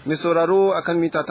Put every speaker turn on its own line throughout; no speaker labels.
Mai sauraro akan mita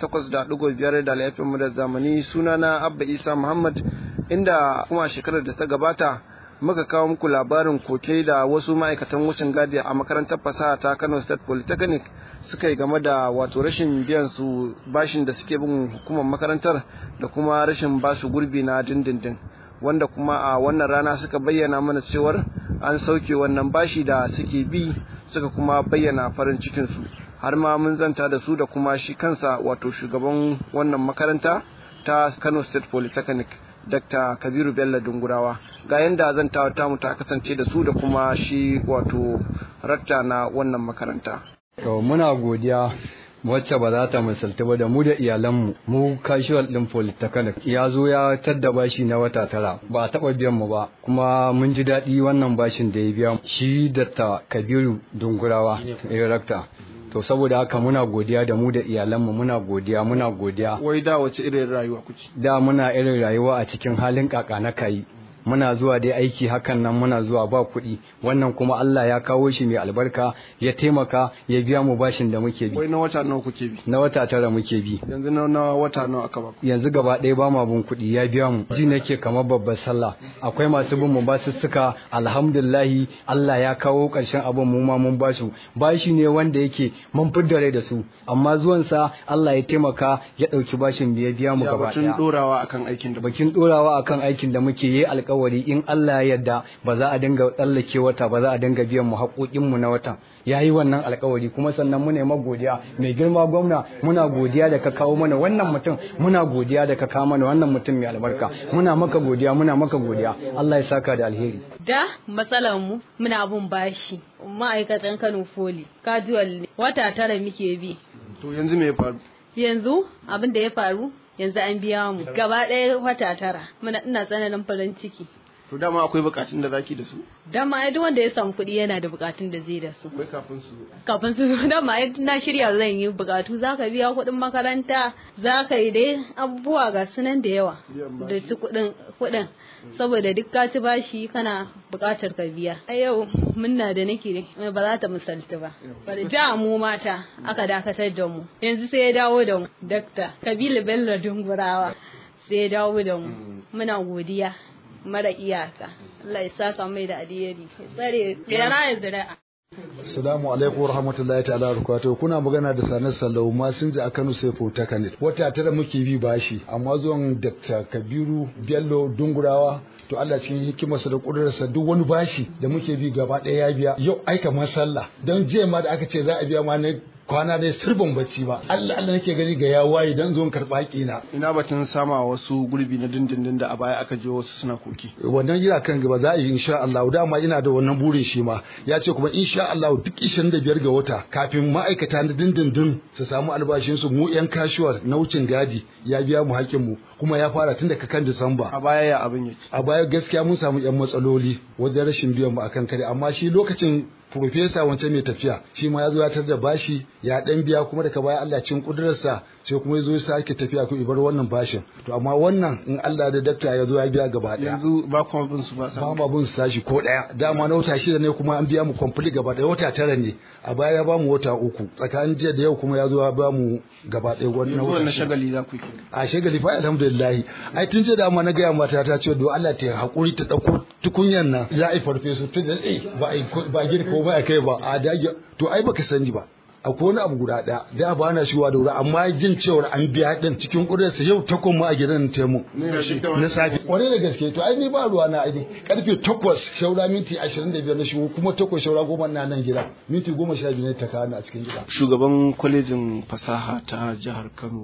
88.5 da laifin mu da zamani sunana Abba Isa Muhammad inda kuma shekarar da ta gabata muka kawo muku labarin koke da wasu ma'aikatan wucin gadi a makarantar fasaha ta Kano State Polytechnic suka yi game da wato rashin biyan su bashin da suke bin hukumar makarantar da kuma rashin basu gurbi na dindindin wanda kuma a wannan rana suka bayyana mana cewar an sauke wannan bashi da suke bi suka kuma bayyana farin cikinsu har ma mun zanta da su da kuma shi kansa wato shugaban wannan makaranta ta Kano State Polytechnic Dr. Kabiru Bello Dungurawa ga yanda zantawa tamu ta kasance da su da kuma shi wato ratta na wannan makaranta.
To muna godiya wacce ba za ta misalta ba da mu da iyalanmu mu casual din polytechnic ya zo ya tadda bashi na wata tara ba a taba biyan mu ba kuma mun ji daɗi wannan bashin da ya biya shi da ta kabiru dungurawa director to saboda haka muna godiya da mu da iyalanmu muna godiya muna godiya
Wai da wace irin rayuwa kuke?
da muna irin rayuwa a cikin halin kaka na kayi muna zuwa dai aiki hakan nan muna zuwa ba kuɗi wannan kuma Allah ya kawo shi mai albarka ya taimaka ya biya mu bashin da muke bi
Wai na wata nawa kuke bi?
na wata tara muke bi
Yanzu na na wata nawa aka ba ku?
yanzu gaba ɗaya ba ma bin kuɗi ya biya mu ji nake kamar babbar sallah akwai masu bin mu basussuka alhamdulillahi Allah ya kawo ƙarshen abin mu ma mun basu bashi ne wanda yake mun fidda rai da su amma zuwansa Allah ya taimaka ya ɗauki bashin da ya biya mu
Ya
gaba
batun
ɗaya
dorawa akan aikin da
bakin dorawa akan aikin da muke yi alkawari in Allah ya yarda ba za a dinga tsallake wata ba za a dinga biyan mu haƙoƙin mu na watan yayi wannan alkawari kuma sannan muna yi godiya mai girma gwamna muna godiya da ka kawo mana wannan mutum muna godiya da ka kawo mana wannan mutum mai albarka muna maka godiya muna maka godiya Allah ya saka da alheri
Da matsalar mu muna bin bashi ma'aikatan Kano Foli casual ne wata tara muke bi
To yanzu me ya faru?
yanzu abin da ya faru yanzu an biya mu gaba ɗaya wata tara muna ina tsananin farin ciki
To dama akwai bukatun da zaki da su?
dan ma duk wanda ya samu kuɗi yana da bukatun da zai da su
Akwai kafin su.
kafin su zo dan ma na shirya zan yi bukatu zaka biya kuɗin makaranta zaka yi dai abubuwa ga sunan da yawa da su kuɗin kuɗin saboda duk ka ci bashi kana bukatar ka biya a yau munna da nake ba za ta misalta ba bari ja mu mata aka dakatar da mu yanzu sai ya dawo da mu dakta kabila bello dungurawa sai ya dawo da mu muna godiya mara iyaka Allah ya saka mai da alheri ya tsare ya raya zira'a
Assalamu alaikum warahmatullahi ta'ala barakatuh kuna magana da Sanar Sallau Masinja a Kano sai Takanet wata tara muke bi bashi amma zuwan Dr. Kabiru Bello Dungurawa to Allah cikin hikimarsa da kudurarsa duk wani bashi da muke bi gaba ɗaya ya biya yau aika ma sallah don jiya ma da aka ce za a biya ma na kwana dai sirban bacci ba Allah Allah nake gani ga ya waye dan zo in karɓa haƙina
Ina batun sama wasu gurbi na dindindin da a baya aka je wasu suna koki.
wannan yana kan gaba za a yi insha Allah dama ina da wannan burin shi ma ya ce kuma insha Allah duk 25 ga wata kafin ma'aikata na dindindin su samu albashin su mu yan casual na wucin gadi ya biya mu hakkin mu kuma ya fara tun daga kan Disamba
A baya ya abin yake.
a baya gaskiya mun samu yan matsaloli wajen rashin biyan mu akan kare amma shi lokacin Profesa wancan mai tafiya shi ma ya zo ya tar da bashi ya dan biya kuma daga baya Allah cin kudurarsa sai kuma ya zo ya sake tafiya ko ibar wannan bashin to amma wannan in Allah da dakta ya zo ya biya gaba daya
Yanzu ba kuma bin su ba
ba
sa.
ma bin sashi ko daya dama na wata shida ne kuma an biya mu complete gaba daya wata tara ne a baya ya ba mu wata uku tsakanin jiya da yau kuma ya zo ya ba mu gaba daya wannan
Yanzu
wata
wannan
shida.
shagali za ku yi.
a shagali fa alhamdulillah ai tun ce da ma na gaya mata ta ce do Allah ta hakuri ta dauko tukunyan nan za a yi farfesu tun da eh ba a yi ko- ba girka ko ba a kai ba a dage to ai baka sani ba akwai wani abu guda ɗaya da ba na shigowa da wuri amma jin cewar an biya din cikin ƙudurarsa yau ta kuma a gidan taimu na safe kwarai da gaske to ai ni ba ruwa na aini karfe takwas shaura minti ashirin da biyar na shigo kuma takwas shaura goma na nan gida minti goma sha biyu ne ta kawo ni a cikin gida
shugaban kwalejin fasaha ta jihar kano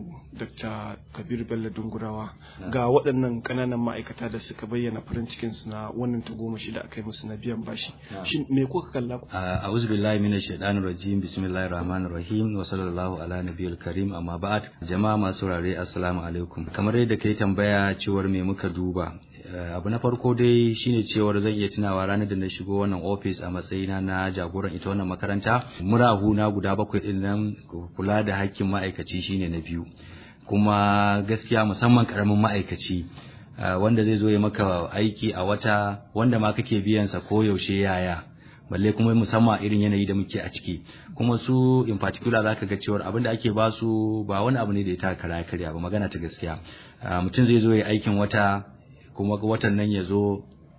dr kabir bello dungurawa ga waɗannan ƙananan ma'aikata da suka bayyana farin cikinsu na wannan tagomashi da aka yi musu na biyan bashi shin me kuka kalla
a'udhu billahi minash shaitanir rajim bismillahir rahmanir rahim wa sallallahu ala nabiyil karim amma ba'd jama'a masu saurare assalamu alaikum kamar yadda kai tambaya cewar me muka duba abu na farko dai shine cewar zan iya tunawa ranar da na shigo wannan office a matsayina na jagoran ita wannan makaranta murahu na guda bakwai din nan kula da hakkin ma'aikaci shine na biyu kuma gaskiya musamman karamin ma'aikaci wanda zai zo ya maka aiki a wata wanda ma kake biyansa ko yaushe yaya balle kuma musamman irin yanayi da muke a ciki kuma su in particular zaka ga cewa abin da ake ba su ba wani abu ne da ya taka kara karya ba magana ta gaskiya mutum zai zo ya aikin wata kuma watan nan ya zo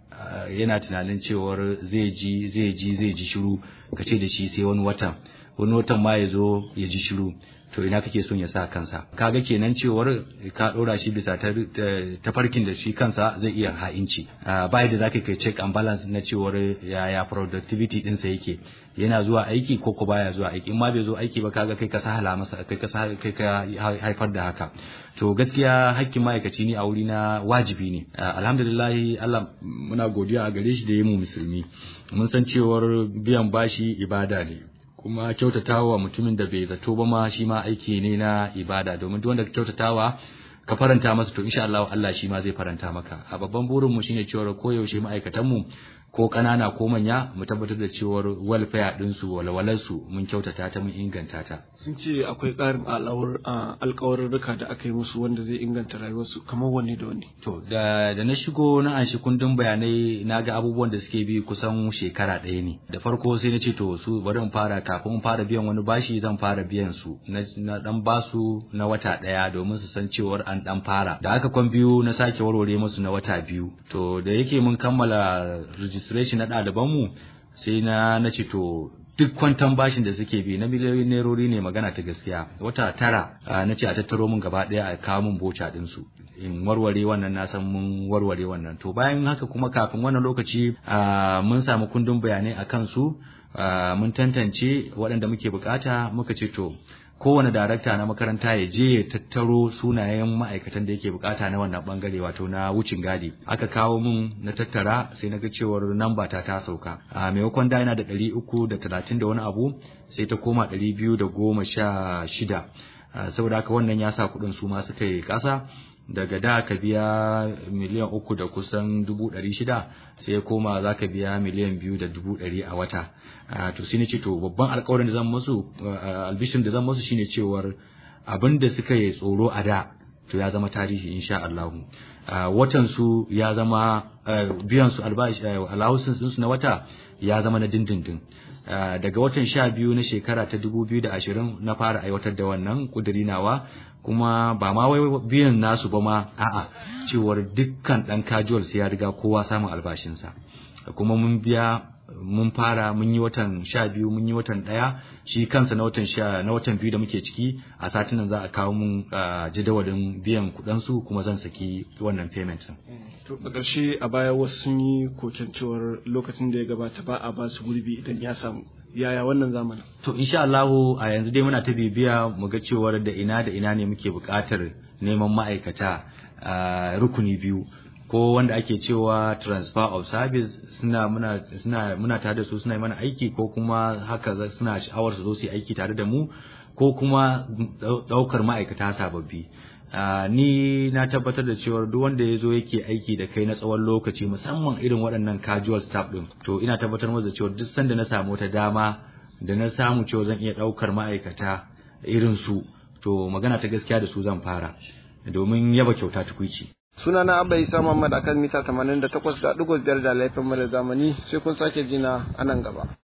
yana tunanin cewar zai ji zai ji zai ji shiru ka ce da shi sai wani watan wani watan ma ya zo ya ji shiru to ina kake son ya sa kansa kaga kenan cewar ka dora shi bisa tafarkin da shi kansa zai iya ha'inci ba yadda zaka kai check and balance na cewar yaya productivity dinsa yake yana zuwa aiki ko ko baya zuwa aiki in ma bai zo aiki ba kaga kai ka sahala masa kai ka kai ka haifar da haka to gaskiya hakkin ma'aikaci ne a wuri na wajibi ne alhamdulillah Allah muna godiya a gare shi da yi mu musulmi mun san cewar biyan bashi ibada ne kuma kyautatawa mutumin da bai zato ba ma shi ma aiki ne na ibada domin duk wanda ka kyautatawa ka faranta masa to insha Allah Allah shi ma zai faranta maka a babban burin mu shine cewa koyaushe ma'aikatan mu ko ƙanana ko manya mu tabbatar da cewar welfare din su walwalar su mun kyautata ta mun inganta ta
sun ce akwai ƙarin alƙawarurruka da aka yi musu wanda zai inganta rayuwarsu kamar wanne da wanne
to da da na shigo na anshi kundin bayanai na ga abubuwan da suke bi kusan shekara ɗaya ne da farko sai na ce to su bari in fara kafin in fara biyan wani bashi zan fara biyan su na dan basu na wata ɗaya domin su san cewar an dan fara da aka kwan biyu na sake warware musu na wata biyu to da yake mun kammala registration na ɗalibanmu sai na na ce to duk kwantan bashin da suke bi na miliyoyin nerori ne magana ta gaskiya wata tara na ce a tattaro mun gaba ɗaya a kawo mun boca ɗinsu in warware wannan na san mun warware wannan to bayan haka kuma kafin wannan lokaci mun samu kundin bayanai a kansu mun tantance waɗanda muke bukata muka ce to kowane darakta na makaranta ya je ya tattaro sunayen ma'aikatan da yake bukata na wannan bangare wato na wucin gadi aka kawo mun na tattara sai na ga cewar namba ta ta sauka a maimakon da yana da ɗari uku da talatin da wani abu sai ta koma ɗari biyu da goma sha shida saboda haka wannan ya sa kuɗin su ma suka yi ƙasa daga da ka biya miliyan uku da kusan dubu ɗari shida sai ya koma za ka biya miliyan biyu da dubu ɗari a wata to sai ni ce to babban alkawarin da zan musu albishin da zan musu shine cewar abin da suka yi tsoro a da to ya zama tarihi insha Allah watan su ya zama biyan su albashi allowances din su na wata ya zama na dindindin daga watan sha biyu na shekara ta dubu biyu da ashirin na fara aiwatar da wannan kuduri nawa kuma ba ma wai biyan nasu ba ma a'a cewar dukkan dan casual sai ya riga kowa samun albashinsa kuma mun biya mun fara mun yi watan sha biyu mun yi watan ɗaya shi kansa na watan sha na watan biyu da muke ciki a satin nan za a kawo mun jadawalin biyan kuɗin su kuma zan saki wannan payment
to a ƙarshe a baya wasu sun yi koken cewar lokacin da ya gabata ba a ba su gurbi idan ya samu yaya wannan zamanin
to insha Allah a yanzu dai muna ta bibiya mu ga cewar da ina da ina ne muke buƙatar neman ma'aikata rukuni biyu ko wanda ake cewa transfer of service suna muna suna muna tare da su suna mana aiki ko kuma haka suna sha'awar su zo su yi aiki tare da mu ko kuma daukar ma'aikata sababbi ni na tabbatar da cewa duk wanda ya zo yake aiki da kai na tsawon lokaci musamman irin waɗannan casual staff din to ina tabbatar masa da cewa duk sanda na samu wata dama da na samu cewa zan iya daukar ma'aikata irin su to magana ta gaskiya da su zan fara domin yaba kyauta tukuici
sunana abba isa muhammad akan mita 88.5 da laifin mara zamani sai kun sake jina a nan gaba